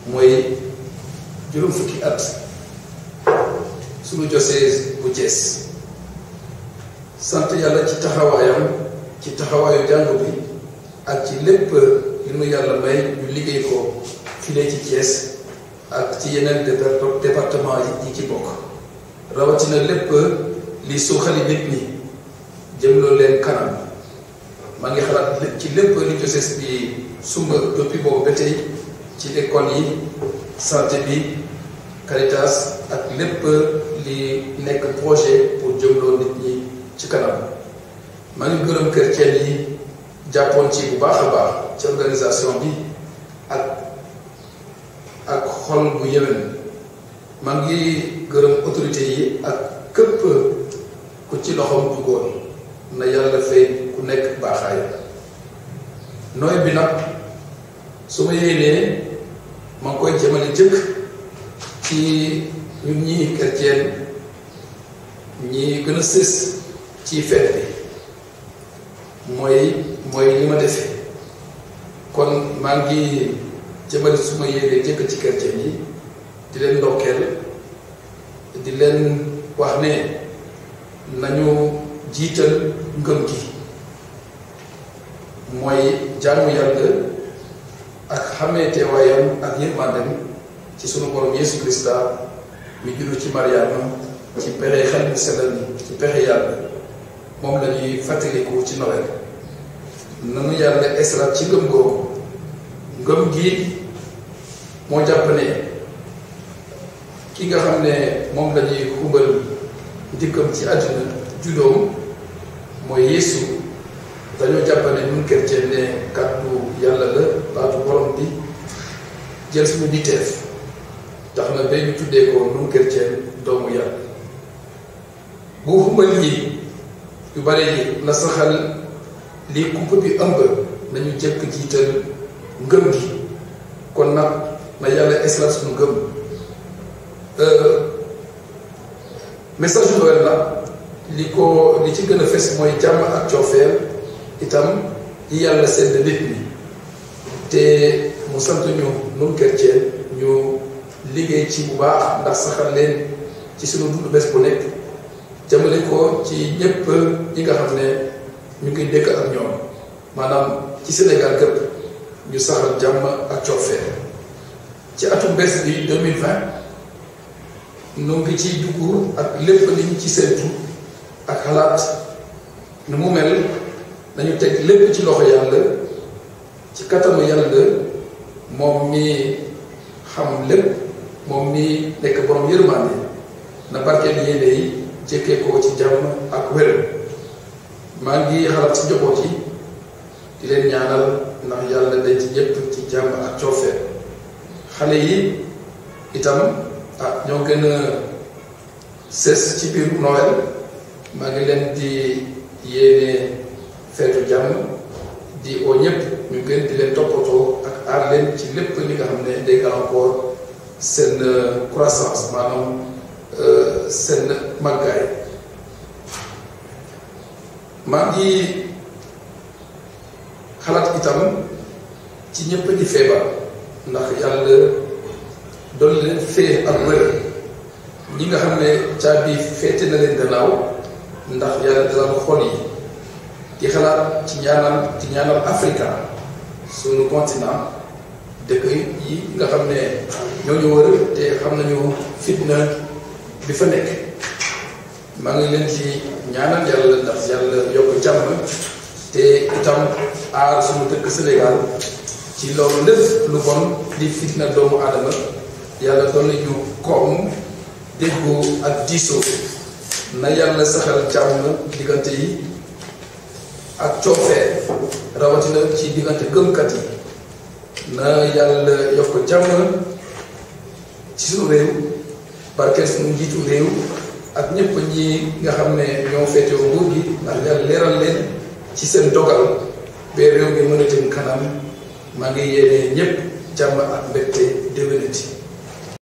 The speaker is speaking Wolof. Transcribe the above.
mooy juróom fukki at suñu diocèse bu Thiès sant yàlla ci taxawaayam ci taxawaayu jàng bi ak ci lépp li nu yàlla may ñu liggéey ko file ci Thiès ak ci yeneen département yi ci bokk rawatina lépp li suuxali nit ñi jëmloo leen kanam maa ngi xalaat ci lépp li diocèse bi sumba depuis boobu ba tey ci école yi santé bi Caritas ak lépp li nekk projet pour jëmloo nit ñi ci kanam maa ngi gërëm chrétien yi jàppoon ci bu baax a baax ci organisation bi ak ak xol bu yéwén maa ngi gërëm autorité yi ak képp ku ci loxoom duggoon na yàlla fay ku nekk baaxaay nooy bi nag su ma yéenee ma ngi koy jëmale jëkk ci ñun ñii chrétien ñi gën a sës ci feet bi mooy mooy li ma defee kon maa ngi jëmale su ma yéenee jëkk ci chrétien yi di leen ndokkeel di leen wax ne nañu jiital ngëm gi mooy jaamu yàlla ak xamee teewaayam ak yërmandem ci sunu borom Yeesu Krista mi juddu ci Mariama ci pexe xel bu sellal ni ci pexe yàlla moom la ñuy fàttaliku ci Noël nanu yàlla esrat ci ngëm googu ngëm gi moo jàpp ne ki nga xam ne moom la ñuy xumbal dikkam ci àdduna juddoom mooy Yeesu dañoo jàpp ne ñun chrétien ne kàddu yàlla la baatu borom bi jël suñu niteef tax na ba ñu tuddee ko ñun chrétien doomu yàlla bu xumbal yi yu bare yi na saxal lii kumpa bi ëmb nañu jëkk jiital ngëm gi kon nag na yàlla esla suñu ngëm message Noël la li ko li ci gën a fes mooy jàmm ak coofeel itam yi yàlla sedd nit ñi te mu sant ñu nun chrétien ñu liggéey ci bu baax ndax saxal leen ci sunu dund bés bu nekk jëmale ko ci ñépp ñi nga xam ne ñu ngi dëkk ak ñoom maanaam ci Sénégal gëpp ñu saxal jàmm ak coofeel ci atum bés bi 2020 nu ngi ciy dugg ak lépp li ñu ci séentu ak xalaat nu mu mel nañu teg lépp ci loxo yàlla ci kattanu yàlla moom mi xam lépp moom mi nekk borom yërmande na barkeel yéene yi jëkkee ko ci jàmm ak wér maa ngi xalaat ci njaboot yi di leen ñaanal ndax yàlla day ci ñépp ci jàmm ak coofeel xale yi itam ah ñoo gën a sës ci biir Noël maa ngi leen di yéene feetu jàmm di oo ñëpp ñu gën di leen toppatoo ak aar leen ci lépp li nga xam ne day gàllankoor seen croissance maanaam seen màggaay maa ngi xalaat itam ci ñëpp di feebar ndax yàlla doon leen fee ak wér ñi nga xam ne caabi féete na leen gannaaw ndax yàlla dalal xol yi di xalaat ci ñaanal ci ñaanal Afrika sunu continent dëkk yi nga xam ne ñoo ñu wër te xam nañu fitna bi fa nekk maa ngi leen ci ñaanal yàlla ndax yàlla yokk jàmm te itam aar sunu dëkk Sénégal ci loolu lépp lu bon di fitna doomu aadama yàlla doon nañu koom déggoo ak diisoo na yàlla saxal jàmm diggante yi ak coofee rawatina ci diggante gëmkat yi na yàlla yokk jàmm ci suñu réew barkeel suñu njiitu réew ak ñëpp ñi nga xam ne ñoo féetewoo nguur gi ndax yàlla leeral leen ci seen dogal ba réew mi mën a jëm kanam maa ngi yéene ñëpp jàmm ak mbégte